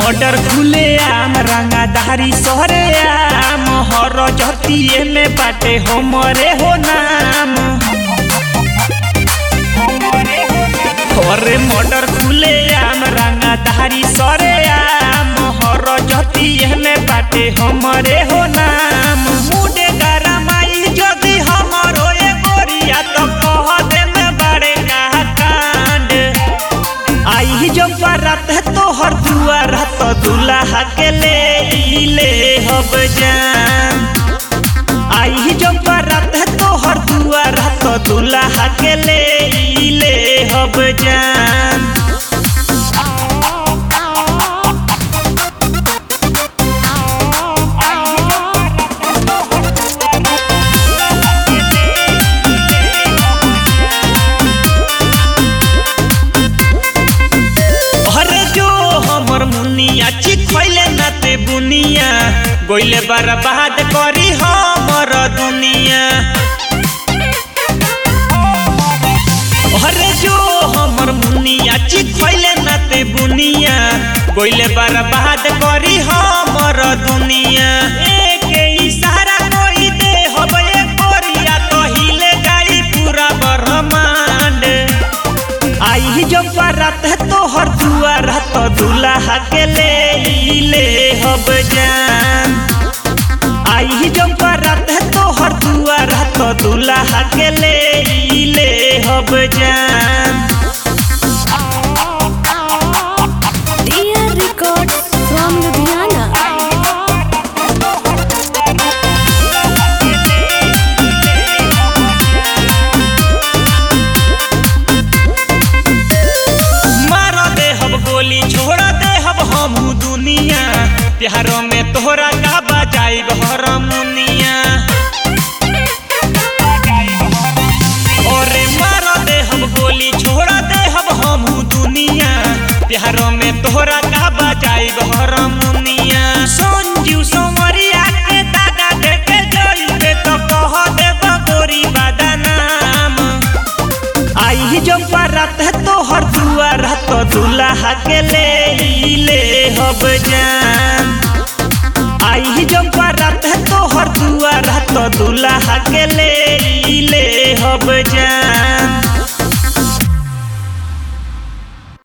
Murder खुले आम रंगाधारी सहरे आम हर जतिये में बाटे हमरे हो नाम अरे मर्डर खुले आम रंगाधारी सरे आम हर जतिये में बाटे हमरे हो नाम मुडे गरमाई जदि हमरो ए गोरिया तो कह दे में बड़े का कांड आई जो बारात है तो हर दुआर तो दूल्हा के ले ई ले हब जान आई जो बारात है तो हर दुआर तो दूल्हा के ले ई ले हब जान अरे जो हमर मुनिया चिखैले नाते बुनिया गोइले बर्बाद करी हमर दुनिया अरे जो हमर मुनिया चिखैले नाते बुनिया गोइले बर्बाद करी हमर दुनिया एक इशारा कोई दे हबे कोरिया तो हिले जाई पूरा ब्रह्मांड आई जो बारात है तो हर दुआर तो दूल्हा के ले ई ले हब जान आई जो बारात है तो हर दुआर तो दूल्हा के ले ई ले हब जान Dear Records from Ludhiana. मार दे हब गोली छोड़ दे हब हम दुनिया प्यारों में तोहरा का बजाई हरमुनिया अरे मार दे हम गोली छोड़ दे हब हम दुनिया प्यारों में तोहरा का बजाई हरमुनिया संजू संवरिया के दादा दे के जोइबे तो कह दे गोरी बदनाम आई जो बारात है तो हर दुआर तो दूल्हा के ले ई ले हब जान आई जो बारात है तो हर दुआर तो दूल्हा के ले ई ले हब जान